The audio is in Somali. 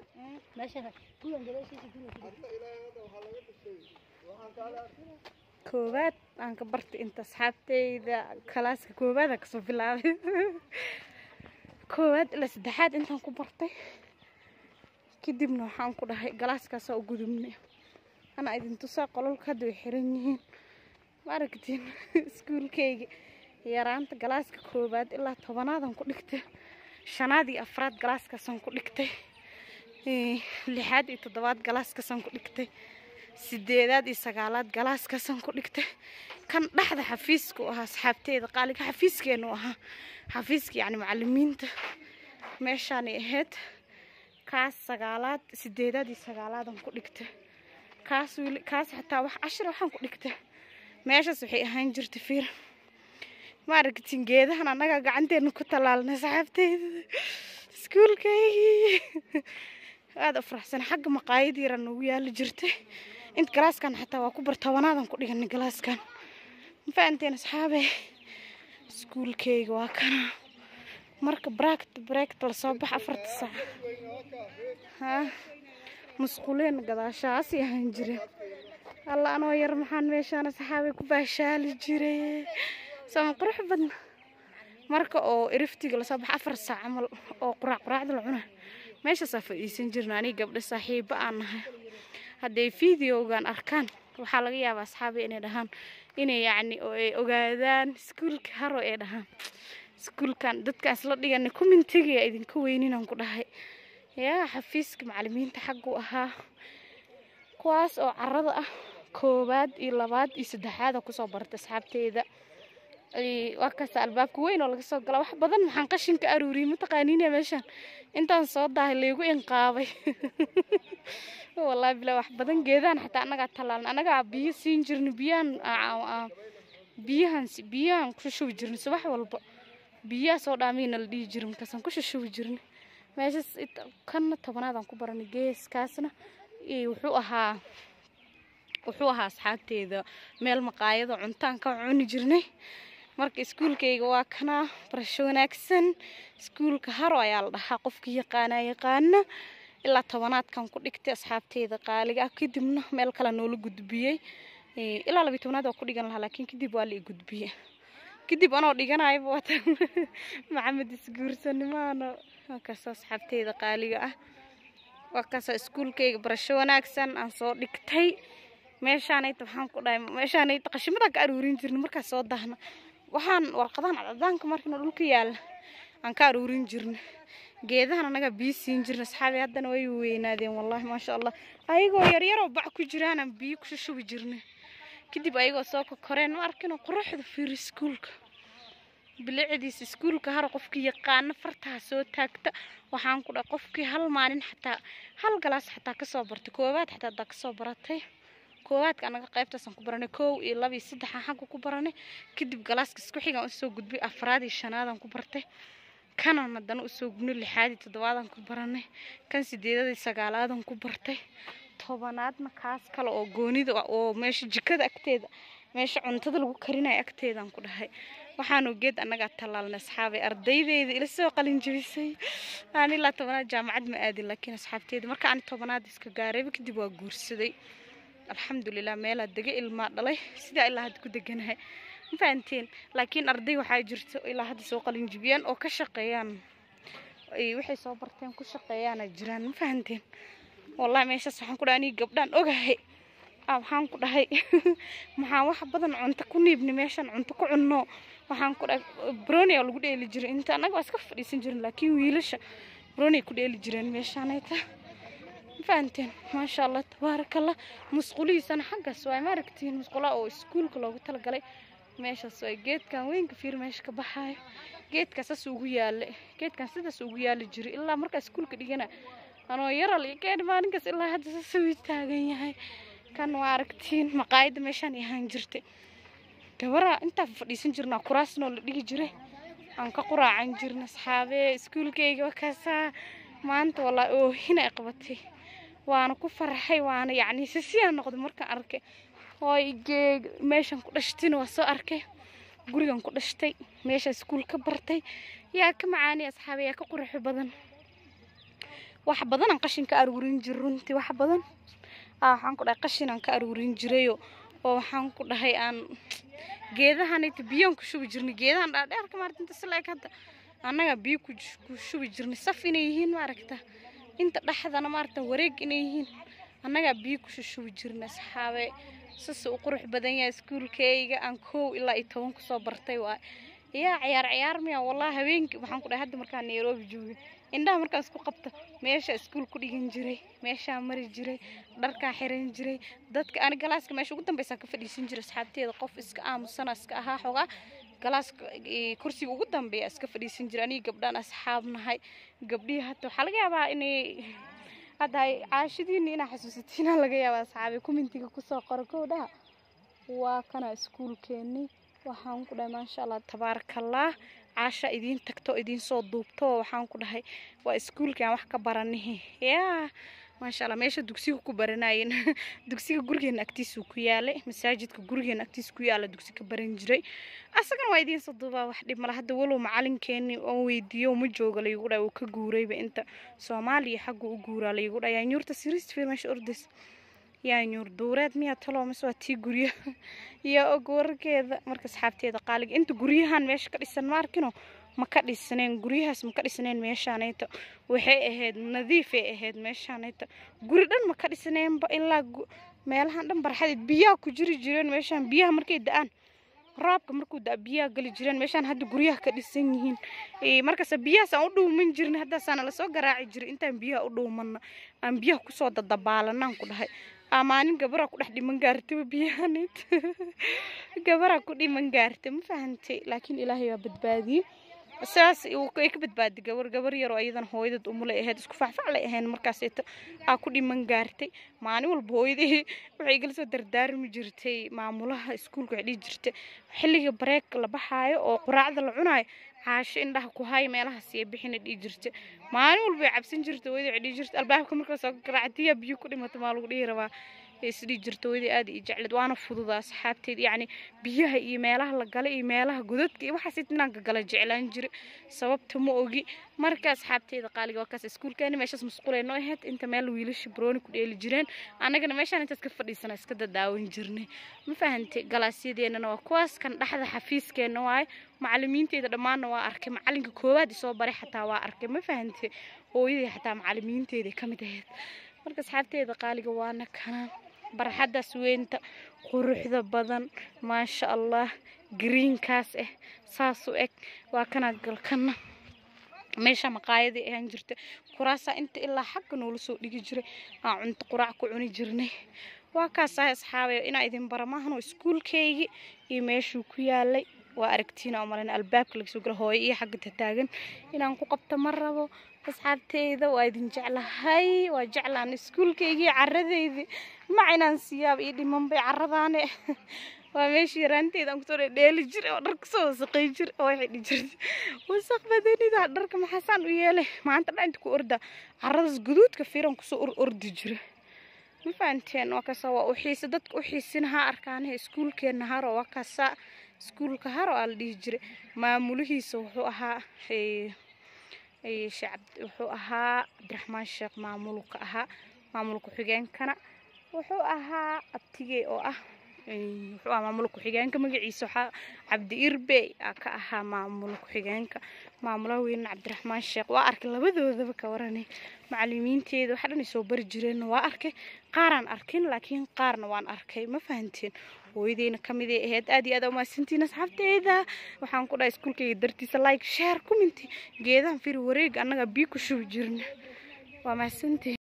koowaad aan ka bartay inta asxaabteyda kalaaska koowaad aan kasoo bilaabay koowaad ilaa saddexaad intaan ku bartay kadibna waxaan ku dhahay galaaskaasaa u gudubnay anaa idin tusaa qololka hadda way xiran yihiin ma aragtiin iskuulkayga yaraanta galaaska koowaad ilaa tobanaadaan ku dhigtay shanaad iyo afraad galaaskaasaan ku dhigtay lixaad iyo toddobaad galaaskaasaan ku dhigtay sideedaad iyo sagaalaad galaaskaasaan ku dhigtay kan dhexda xafiiska u ahaa asxaabteeda qaaliga xafiiskeenu ahaa xafiiska yacni macalimiinta meeshaanay ahayd kaas sagaalaad sideedaad iyo sagaalaadaan ku dhigtay kaas wili kaas xataa wax cashir waxaan ku dhigtay meeshaas waxay ahaan jirtay fiir ma aragtin geedahan annaga gacanteena ku tallaalnay saxaabteyda iskuulkaygii aada u faraxsan xagga maqaayad yara noogu yaali jirtay inta galaaskan xataa waa ku bar tobanaadan ku dhiganay galaaskan ma fahanteen asxaabe iskuulkayga waa kana marka braakt breakta lasoo bax afarta saac ha musquleen gadaashaasi ahaan jireen alla anoo yar maxaan meeshaan asxaabay ku baashaali jiray sama qurux badna marka oo iriftiga lasoo baxa afar saac camal oo quraac quraacda la cuna meeshaasaa fadhiisan jirna aniga gabdho saaxiibo aan nahay hadday videogan arkaan waxaa laga yaabaa asxaabi inay dhahaan inay yacni oo ay ogaadaan iskuulka haro ay dhahaan iskuulkan dadkaan isla dhigana commentiga idinka weyninaan ku dhahay yaa xafiiska macalimiinta xaggu ahaa kuwaas oo carada ah koowaad iyo labaad iyo saddexaada kusoo bartay asxaabteeda waa kaasa albaabka weyn oo laga soo gala wax badan maxaan qashin ka aruuriyey mataqaaniine meeshaan intaan soo daahay laygu inqaabay wallaahi bilaa wax badan geedahan xataa annagaa tallaalna annagaa biyo siin jirna biyahan biyahan biyahan ku shubi jirna subax walba biyaha soo dhaamiyna la dhihi jira markaasaan ku shushubi jirna meeshas kanna tobanaadaan ku baranay geeskaasna wuxuu ahaa wuxuu ahaa asxaabteeda meel maqaayado cuntaan ka cuni jirnay marka iskuulkayga waa kanaa barasho wanaagsan iskuulka haro ayaa la dhahaa qofkii yaqaanaa yaqaana ilaa tobanaadkan ku dhigtay asxaabteeda qaaliga ah kadibna meel kale noola gudbiyey ilaa labiyi tobanaad waa ku dhigan lahaa laakiin kadib waa la i gudbiyey kadib anoo dhiganayaba waatan maxamed isguursanimaano kaas asxaabteeda qaaliga ah waa kaasoo iskuulkayga barasho wanaagsan aan soo dhigtay meeshaanayta waxaan ku dhahay meeshaanayta qashimadaan ka aruurin jirna markaas soo dahna waxaan warqadahan cadcadaanka markina dhulka yaalla aan ka aruurin jirna geedahan annagaa biyo siin jirna asxaabi haddana way weynaadeen wallaahi maasha allah ayagoo yaryaroo bac ku jiraanaan biyo ku shushubi jirna kadib ayagoo soo kokoreen ma arkino quruxda fiir iskuulka bilicdiisa iskuulka haro qofkii yaqaano fartaha soo taagta waxaan ku dhahay qofkii hal maalin xataa hal galaas xataa kasoo bartay koowaad xataa hadaa kasoo baratay koowaadka anaga qaybtaasaan ku baranay kow iyo laba iyo saddexaan xagga ku baranay kadib galaaska isku xigaan usoo gudbay afraad iyo shanaadaan ku bartay kanan haddana usoo gudbnay lixaad iyo toddobaadaan ku baranay kan sideedad iyo sagaalaadan ku bartay tobanaadna kaas kale oo goonida oo meesha jikada agteeda meesha cuntada lagu karinayo agteedaan ku dhahay waxaanu geed annagaa tallaalnay asxaabay ardaydeyda ila soo qalin jebisay aan ilaa tobanaad jaamacad ma aadin laakiin asxaabteyda marka aan tobanaad iska gaarayba kadib waa guursaday alxamdulilah meelaa dega ilmaa dhalay sidaa ilaa hadda ku deganahay ma fahanteen laakiin arday waxaa jirto ilaa hadda soo qalin jebiyaan oo ka shaqeeyaan waxay soo barteen ku shaqeeyaana jiraan ma fahanteen wallahi meeshaas waxaan ku dhahay aniga gabdhaan ogahay waxaan ku dhahay maxaan wax badan cunto ku niibni meeshaan cunto ku cunno waxaan ku dhahay broni oo lagu dheeli jiray inta annaga waa iska fadhiisan jirin laakiin wiilasha broni ku dheeli jireen meeshaanayta ma fahanteen maasha allah tabaaraka allah musqulihiisana xaggaas waay ma aragtiin musqulaha oo iskuulka loogu talagalay meeshaas waay geedkan weynka fiir meesha ka baxaayo geedkaas saas ugu yaale geedkan sidaas ugu yaali jiray ilaa markaa iskuulka dhigana anoo yaral iyo geed maalinkaas ilaa hadda saas uu taagan yahay kan waa aragtiin maqaayadda meeshaan ahaan jirtay gabara intaa fadhiisan jirnaa kuraasnoo la dhigi jiray aan ka quraacan jirna asxaabee iskuulkayga wakaasaa maanta walaa oohina ay qabatay waana ku farxay waana yacni sisiyaan noqday markaan arkay hooy geeg meeshaan ku dhashtina waa soo arkay gurigan ku dhashtay meesha iskuul ka bartay yaa ka macaani asxaabe yaa ka quruxo badan wax badanaan qashin ka aruurin jir runtii wax badan aa waxaan ku dhahay qashinaan ka aruurin jirayo oo waxaan ku dhahay aan geedahanita biyaan ku shubi jirnay geedahan dhaadheerka maarata inta silaeg hadda annaga biyo ku ku shubi jirnay saf inay yihiin maaragta inta dhexdana maarata wareeg inay yihiin annagaa biyo ku shushubi jirnay asxaabe sase u qurux badan yahay iskuulkayga aan kow ilaa iyo toban kusoo bartay waay yaa ciyaar ciyaar miya wallahi habeenkii waxaan ku dhahay hadda markaan nairobi joogay indhaha markaan isku qabta meesha iskuul ku dhigan jiray meeshaa mari jiray dharkaa xiran jiray dadka ani galaaska meesha ugu dambeysaa ka fadhiisan jiray asxaabteeda qof iska aamusana iska ahaa xogaa galaaska kursiga ugu dambeeya iska fadhiisan jiray anigi gabdhaan asxaab nahay gabdhihii hata waxaa laga yaabaa inay hadda ay caashadiini inaa xasuusatiina laga yaabaa asxaabe kumintiga kusoo qora kowdhaha waa kana iskuulkeeni waxaan ku dhahay maasha allah tabaarakallah caasha idiin tagto idiin soo duubto waxaan ku dhahay waa iskuulkii aan wax ka baranihi yaa maasha allah meesha dugsiga ku baranayeen dugsiga gurigeena agtiisuu ku yaalay masaajidka gurigeena agtiisa ku yaala dugsi ka baran jiray asagana waa idiin soo duubaa wax dhib mala hadda walow macalinkeeni oo weydiiyo ma jooga laygu dhahay uu ka guurayba inta soomaaliya xagga u guuraa laygu dhahay yaa nyuurta siristfir meesha ordays yaa nyuur duureed miyaa taloo mise waa tii guryo iyo og wararkeeda marka asxaabteeda qaaliga inta guryahan meesha ka dhisan ma arkino ma ka dhisneen guryahaas ma ka dhisneen meeshaanayta waxay ahayd nadiifay ahayd meeshaanayta guri dhan ma ka dhisneenba ilaa meelahan dhan barxadeed biyaha ku jiri jireen meeshaan biyaha markay da-aan roobka markuu da biyaha gali jireen meeshaan hadda guryaha ka dhisan yihiin markaas biyahaas aan u dhuuman jirin haddaasaana lasoo garaaci jiray intaan biyaha u dhuumanna aan biyaha kusoo dadabaalanaan ku dhahay maalin gabaraa ku dhex dhiman gaartaba biyahanayt gabaraa ku dhiman gaarta ma fahantay laakiin ilaahay waa badbaadiyey saas ay ka badbaaday gabar gabar yaroo ayadana hooyadad umulay ahayd isku facfaclay ahayn markaaseeto aa ku dhiman gaartay maalin walba hooyadii waxay igala soo dardaarmi jirtay maamulaha iskuulka waxay dhihi jirtay xilliga bareeg la baxaayo oo quraacda la cunaayo caasho indhaha ku hay meelahaas iyo bixina dhihi jirtay maalin walba way cabsan jirtay hooyadii waxay dhihi jirtay albaabka markaa soo garaactiyaa biyo ku dhimata maa lagu dhihi rabaa isdhihi jirta hooyadii aad iyo jecleed waana fududa asxaabteed yacni biyaha iyo meelaha la galay iyo meelaha godadka iyo waxaas inaan gala jeclaan jiray sababta ma ogi marka asxaabteeda qaaliga waa kaas iskuulkeeni meeshaas masquulay noo ahayd inta meel wiilasha barooni ku dheeli jireen annagana meeshaan intaas ka fadhiisana iska dadaawan jirnay ma fahantay galaasyadeennana waa kuwaas kan dhexda xafiiskeenna waaye macalimiinteeda dhammaanna waa arkay macalinka koowaad isoo baray xataa waa arkay ma fahantay hooyadii xataa macalimiinteeda ka mid ahayd marka asxaabteeda qaaliga waana kana barxaddaas weynta quruxda badan maasha allah greenkaas ah saas u eg waa kana galkana meesha maqaayadii ahaan jirta kuraasaa inta ilaa xagga noola soo dhigi jiray aan cunto quraac ku cuni jirnay waa kaasahay asxaabay inaa idin bara maahan oo iskuulkaygii iyo meeshuu ku yaalay waa aragtiina oo malin albaabka laga soo gala hooyo iyo xagga tataagan inaan ku qabto ma rabo asxaabteyda waa idin jeclahay waa jeclaan iskuulkaygii caradeydii mac inaan siyaaba ii dhimanbay caradaane waa meeshii yaraanteeda aan kusoo dheeli jiray oo dhar kusoo wasaqay jir oo waxay dhihi jirtay wasaq badanida dharka maxaasaan u yeelay maanta dhan inta ku orda caradaas guduudka fiiran kusoo or ordi jira ma fahanteen waa kasaa waa u xiisa dadka u xiisin ha arkaanahe iskuulkeenna haro waa kasaa iskuulka haro aa la dhihi jiray maamulihiisa wuxuu ahaa wuxuu ahaa cabdiraxmaan sheekh maamulka ahaa maamul ku-xigeenkana wuxuu ahaa abtigey oo ah wuxuu ahaa maamul ku-xigeenka magaciisa waxaa cabdi irbey aa ka ahaa maamul ku-xigeenka maamulaha weyne cabdiraxmaan sheekh waa arkay labadoodaba ka waranay macalimiinteeda waxa dhan ay soo bari jireenna waa arkay qaaraan arkin laakiin qaarna waan arkay ma fahanteen hooyadeyna ka mid ay ahayd aad iyo aad umahadsantiin asxaabteeda waxaan ku dhahay iskuulkayga dartiisa like share commenty geedahan firi wareeg annaga biyo ku shubi jirna waa mahadsantiin